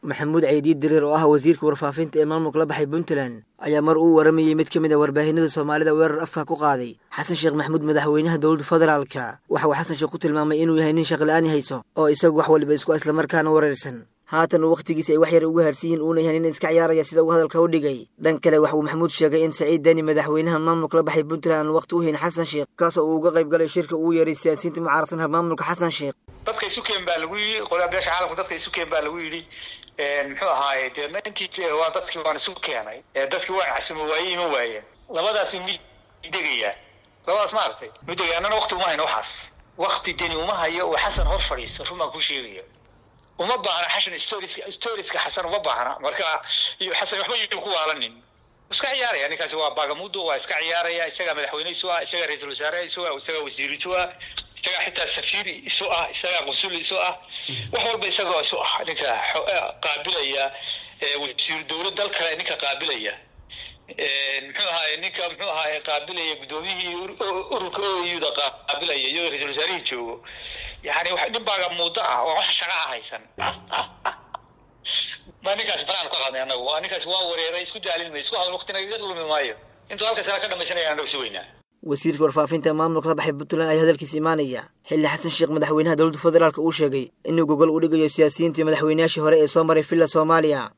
maxamuud ceydiid diriir oo ah wasiirka warfaafinta ee maamulka la baxay puntland ayaa mar uu waramayey mid ka mid a warbaahinada soomaalida weerar afka ku qaaday xasan sheekh maxamuud madaxweynaha dowladda federaalka waxa uu xasan sheekh ku tilmaamay inuu yahay nin shaqla-aan hayso oo isagu wax waliba isku islamarkaana wareersan haatan uu wakhtigiisa ay wax yar uga harsiyiin uuna yahay nin iska ciyaaraya sida uu hadalka u dhigay dhan kale waxa uu maxamuud sheegay in saciid deni madaxweynaha maamulka la baxay puntland aan waqti u hayn xasan sheekh kaasoo uu uga qayb galay shirka uu yeeray siyaasiyiinta mucaaradsanha maamulka xasan sheekh dadka isu keen baa lagu yii qolaa beesha caalamka dadka isu keen baa lagu yidhi muxuu ahaaye deedna intii waa dadkii waan isu keenay dadkii waan casumo waaye ima waayeen labadaas mid degayaa labadaas ma aragtay midegaya annana wakti uma hayno waxaas wakti deni uma hayo oo xasan hor fadhiisto run baan kuu sheegaya uma baahna xashan storiska storiska xasan uma baahna marka iyo xasan waxba yuu ku waalanin iska ciyaaraya ninkaasi waa baagamudo waa iska ciyaaraya isagaa madaxweyne isu ah isagaa ra-iisul wasaare isu ah isagaa wasiir isu ah isagaa xitaa safiir isu ah isagaa qunsul isu ah wax walba isagoo isu ah ninka qaabilaya wasiiru dowlad dal kale ninka qaabilaya muxuu ahaay ninka muxuu ahaay qaabilaya guddoomiyihii ururka oyuda qaabilaya iyadoo ra-isul wasaarihii joogo yani nin baaga muddo ah oo wax shaqa ah haysan ma ninkaas banaan ka qadnay anagu waa ninkaas waa wareeray isku daalin may isku hadal waqtina iga lumi maayo intuu halkaas ala ka dhamaysanaya anagu si weynaa wasiirka warfaafinta maamulka la baxay puntland ayaa hadalkiisa imaanaya xilli xasan sheekh madaxweynaha dowladda federaalk uu sheegay inuu gogol u dhigayo siyaasiyiintii madaxweynayaashii hore ee soo maray villa soomaaliya